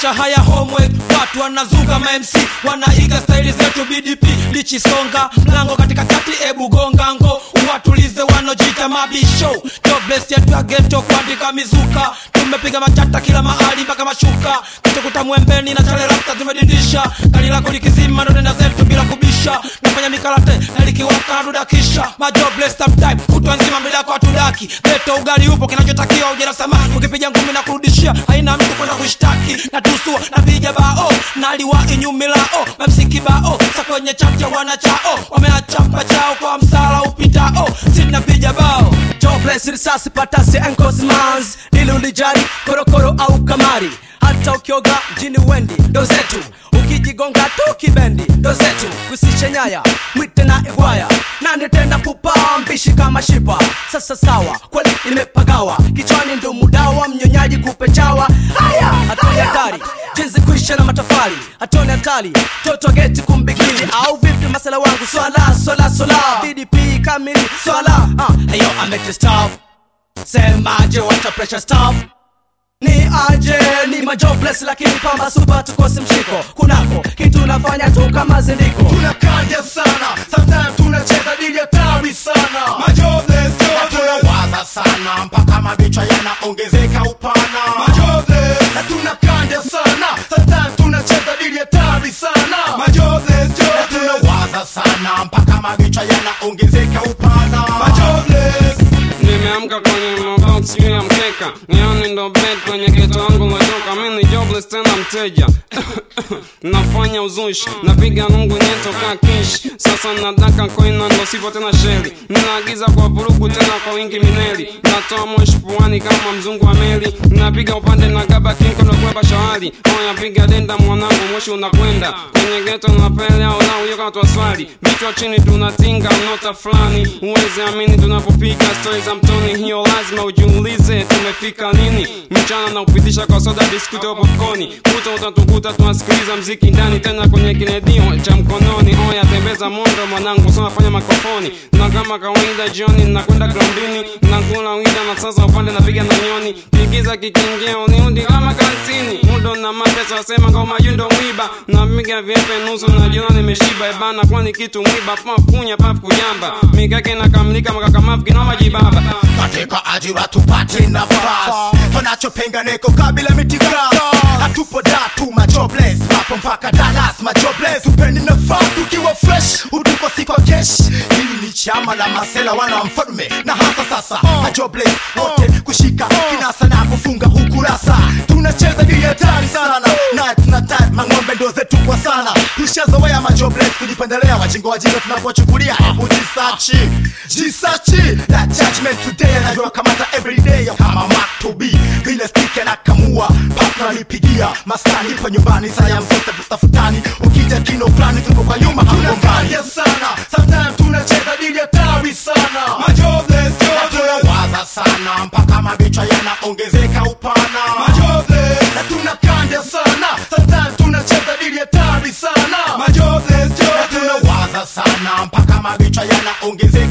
maisha haya homework watu wanazuga mamc wanaiga staili zetu bdp lichisonga mlango katika kati ebu gongango uwatulize wanojita mabisho jobless yetu ya geto kuandika mizuka tumepiga machata kila mahali mpaka mashuka kitukuta mwembeni na chale rasta tumedindisha gari lako likizima ndo nenda zetu bila kubisha nafanya mikarate na likiwaka nadudakisha majobless sometime kutwa nzima mbele yako hatudaki geto ugali upo kinachotakiwa ujera samaki ukipiga ngumi na kurudishia haina mtu kwenda kushtaki na tusua napiga bao naliwa inyumilao mamsiki bao sa kwenye chacha wanachao wameachapa chao kwa msala upitao sinapiga bao jobless risasi patasi encosmans dili ulijari korokoro au kamari hata ukioga mjini wendi ndo zetu ukijigonga tu kibendi ndo zetu kusishe nyaya mwite na igwaya nani tenda pupa mbishi kama shipa sasa sawa kweli imepagawa kichwani ndo mudawa mnyonyaji kupe chawa haya hatoni hatari jinsi kuisha na matafali hatoni hatari toto geti kumbigili au vipi masala wangu swala swala swala bdp kamili swala uh, hayo amete stop semaje wata pressure stop ni aje ni majobless lakini pamba supa tukose mshiko kunako kitu nafanya tu kama zindiko tunakanja sana sometimes tunacheza dili hatari sana majobless Na tunawaza sana mpaka mabichwa yanaongezeka upana majobless na tunakanja sana sometimes tunacheza dili hatari sana majobless Na tunawaza sana mpaka mabichwa yanaongezeka upana majobless nimeamka kwenye mabox juu ya mkeka yani ndo bed kwenye geto wangu lotoka mi ni jobless tena mteja nafanya uzushi napiga nungu nyeto ka kish sasa nataka koina ndo sipo tena sheri naagiza kwa vurugu tena kwa wingi mineli natoa moshi puani kama mzungu wa meli napiga upande na gaba kinko ndo kweba shawari oya piga denda mwanangu moshi unakwenda kwenye geto na pele au na uyo kama twaswali vichwa chini tunatinga nota fulani uwezi amini tunapopiga stori za mtoni hiyo lazima ujiulize tumefika lini mchana na kupitisha kwa soda biskuti au popcorni kuta utatukuta tunasikiliza mziki ndani tena kwenye kiredio cha mkononi oya tembeza mondo mwanangu soma fanya makofoni na kama kawaida jioni nakwenda grandini nakula wida na sasa upande napiga na nyoni pigiza kikingeo niudi kama kantini mudo na mapesa wasema ngoma yundo mwiba napiga vyepe nusu najiona nimeshiba ebana kwani kitu mwiba pafunya pafu kujamba mikake nakamilika makakamafu kinoma jibaba katika ajira tupate nafasi tunachopenganeko kabila mitigasi hatupo datu majobless mapo mpaka dalas majobless tupendi nafasi tukiwa fresh utuko si kwa kesh hili ni chama la masela wana mfalme na hasa sasa majobless wote kushika kinasa na kufunga ukurasa tunacheza dili hatari sana na tunatari mang'ombe ndo zetu kwa sana tushazoea majobless kujipendelea wajingo wajinga tunapochukulia hebu jisachi jisachi that judgment today anajua kamata everyday kama mark to be vile stike na kamua partner nipigia maskani pa nyumbani saa ya mzote tutafutani ukija kino fulani tuko kwa nyuma hangongani tunakanja sana sometimes tunacheza dili hatari sana majobless tunawaza sana mpaka mabichwa yanaongezeka upana majobless na tunakanja sana sometimes tunacheza dili hatari sana majobless tunawaza sana mpaka mabichwa yanaongezeka